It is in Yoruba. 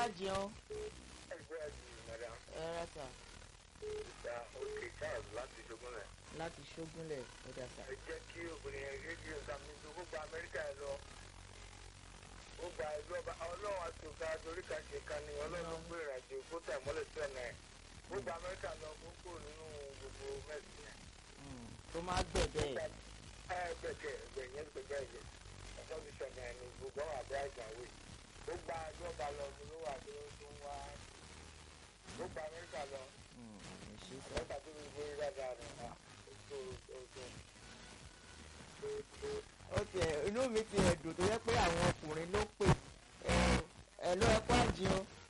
jẹun ẹgbẹ́ ẹ̀jì madam ẹ rà sà ìta òkè charles láti ṣogunlẹ̀. láti ṣógúnlẹ̀ ó dà sà. ẹ jẹ́ kí obìnrin yẹn rédíò sàmì tó kó gba amẹ́ríkà ẹ lọ. ó gba ìlú ọba ọlọ́run àti òkà torí ká ṣe ká ní ọlọ́run gbé ìrìnàjò kó tẹ̀ mọ́lẹ̀ sí ọ̀nà ẹ̀. ó gba amẹ́ríkà lọ kó kúrò nínú gbogbo mẹ́sì yẹn. Mm, tó máa gbẹ̀dẹ̀ ẹ̀. ẹ gbẹ̀gẹ̀ ẹgbẹ̀ yẹn gbẹ̀gẹ̀ ẹ̀jẹ̀ ọ̀sán ti ṣọ̀nà ẹ̀ ní gbogbo àwọn àbúrò àìsàn wẹ̀. ó gba ìlú ọba lọ ló wà tó tó ń wá. ó gba amẹ́ríkà lọ Mm, ẹ ṣé sà. mẹ́ta tó fi gbé dáadáa rẹ̀ á. ó tó ó tó. ó tiẹ̀ inú mi ti ẹ̀dùn tó yẹ pé àwọn ọkùnrin ló pè ẹ ẹ ló ẹ kó àjẹun